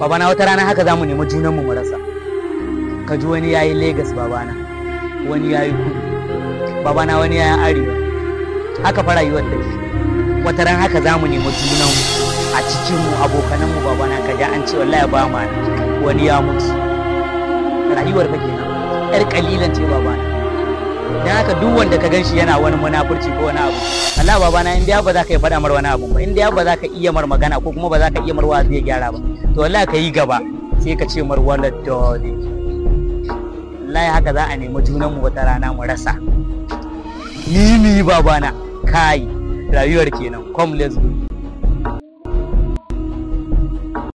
babana wata rana haka za mu nemi junanmu mu rasa ka ji wani yayi Legas babana wani yayi kudu babana wani yayi arewa haka fa rayuwar da wata ran haka za mu nemi junanmu a cikinmu abokananmu babana ka ji an ce wallahi ba ma wani ya mutu rayuwar fa kenan yar kalilan ce babana dan haka duk wanda ka ganshi yana wani munafurci ko wani abu Allah babana in dai ba za ka yi faɗa mar wani abu ba in dai ba za ka iya mar magana ko kuma ba za ka iya mar wa zai gyara ba to wallahi ka yi gaba sai ka ce mar wala dole wallahi haka za a nemi junanmu wata rana mu rasa ni ni babana kai rayuwar kenan come let's go